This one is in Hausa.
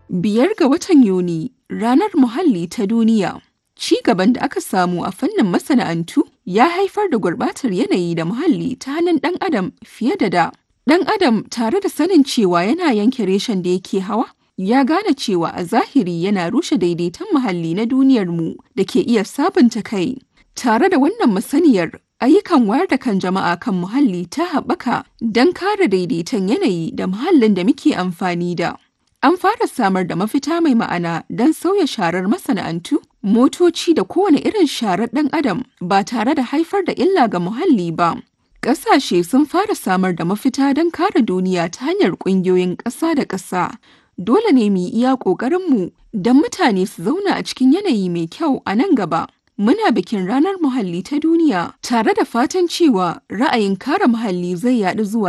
Biyar ga watan Yuni, Ranar Muhalli ta Duniya. Ci gaban da aka samu a fannin masana'antu ya haifar da gurɓatar yanayi da muhalli ta hannun ɗan adam fiye da da. Ɗan adam tare da sanin cewa yana yanke reshen da yake hawa, ya gane cewa a zahiri yana rushe daidaiton muhalli na duniyarmu da ke iya sabunta kai. Tare da wannan masaniyar, ayyukan wayar da kan jama'a kan muhalli ta haɓaka don kare daidaiton yanayi da muhallin da muke amfani da. An fara samar da mafita mai ma'ana don sauya sharar masana'antu, motoci da kowane irin sharar ɗan adam ba tare da haifar da illa ga muhalli ba. Ƙasashe sun fara samar da mafita don kare duniya ta hanyar ƙungiyoyin ƙasa da ƙasa. Dole ne mu yi iya ƙoƙarinmu don mutane su zauna a cikin yanayi mai kyau a nan gaba. Muna bikin Ranar Muhalli ta Duniya tare da fatan cewa ra'ayin kare muhalli zai yaɗu zuwa